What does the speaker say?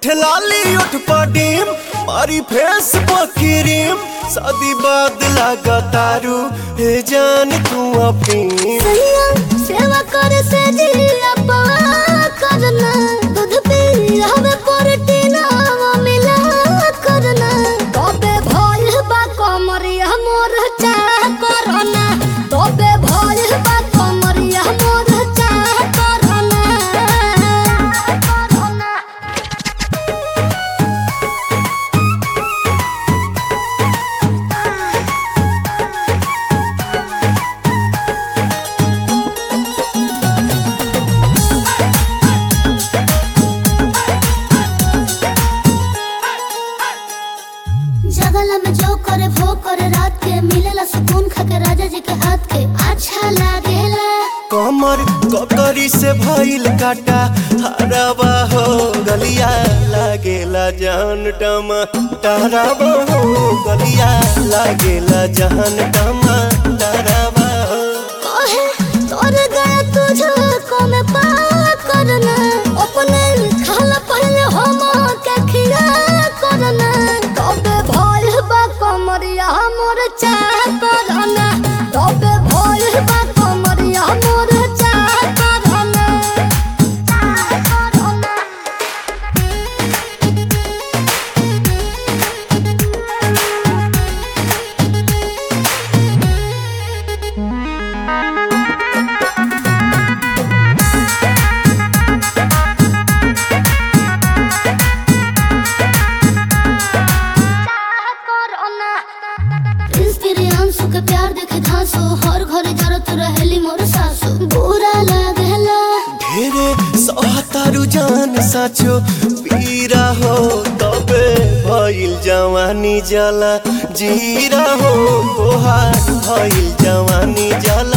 उठ लाली उठ पडीम मारी फेस पकिरीम शादी बाद लगा तारू हे जान तू अपनी सैया सेवा करे से जिया पवा करना दूध पी हवे प्रोटीन मिला करना तबे भइल बा कमरिया मोर चा करना तबे भइल बा कमरिया मोर चा करना करना जगला में जो करे वो करे रात के मिलेला सुकून खाके राजा जी के हाथ के अच्छा लागेला कमर ककरी से भइल काटा हराबा हो गलिया लागेला जान टमा डराबा हो गलिया लागेला जान टमा डराबा हो कहे तोर गया तुझको में पा करना अपने खाला पहले हम के खिया करना तबे भइल बा कमरिया मोर चाह करना तबे भइल बा कमरिया मोर चाह करना चाह करना इंस्पिरियांसु के प्यार देखे धांसो हर घरे जरत रहेली मोर सासु बुरा लागेला ढेरे सहतारू जान साचो पीरा हो तबे भइल जवानी जला जीरा हो तोहार भइल जवानी जला